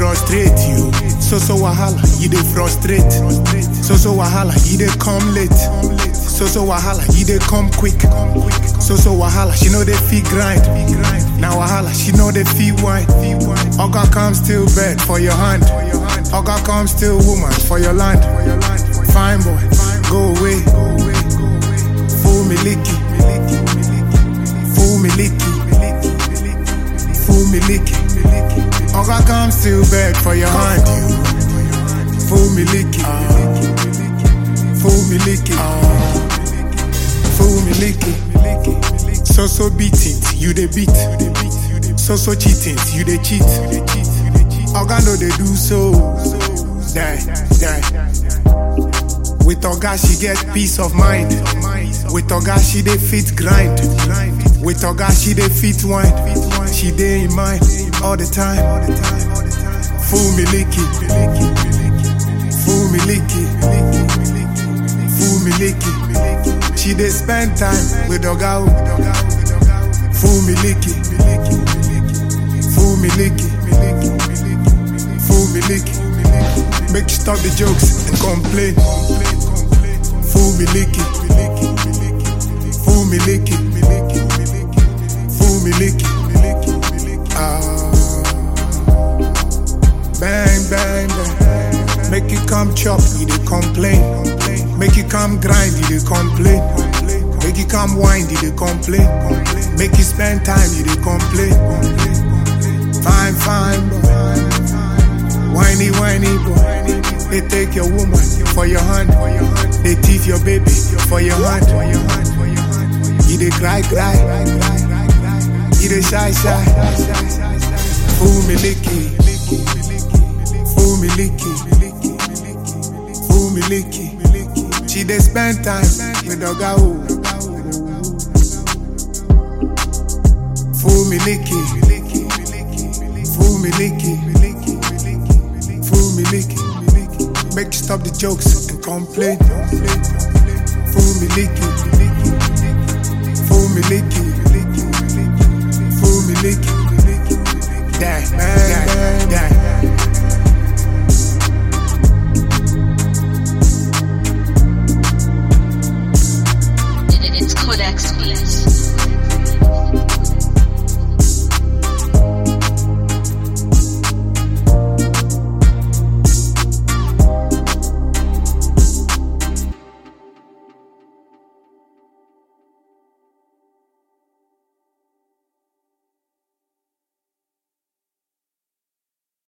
frustrate you. So so wahala, you dey frustrate. So so wahala, you dey come late. So so wahala, you dey come quick. So so wahala, she know they feel grind. Now wahala, she know they feel wine. Oga come still bed for your hand. Oga come still woman for your land. Fine boy, go away. Fool me licky. Fool me licky. Fool me licky. Oga come still beg for your hand. Fool me licky. Fool me licky. Fool me licky. So so beating, you dey beat. So so cheating, you dey cheat. Oga no dey do so. Die, die. With Oga she get peace of mind. With Oga she dey fit grind. With Oga she dey fit wine. She dey in mind all the time. Fool me licky. Fool me licky. Fool me licky. She dey spend time with Oga. o. Fool me licky. Fool me licky. Fool me licky. Make you stop the jokes and complain. Fool me licky. Fool me licky. Fool me licky. Ah. Bang, bang, bang. Make you come chop, you dey complain. Make you come grind, you dey complain. Make you come wind, you dey complain. Make you spend time, you dey complain. Fine, fine, boy. Whiny, whiny, boy. They take your woman for your hand. They thief your baby for your hand. You dey cry, cry. You dey shy, shy. Fool me licky. Fool me licky. Fool me licky. She dey spend time with Oga o. Fool me licky. Fool me licky. Fool me licky. Make you stop the jokes and complain. Fool me licky. Fool me licky. Fool me licky. Die, die, die.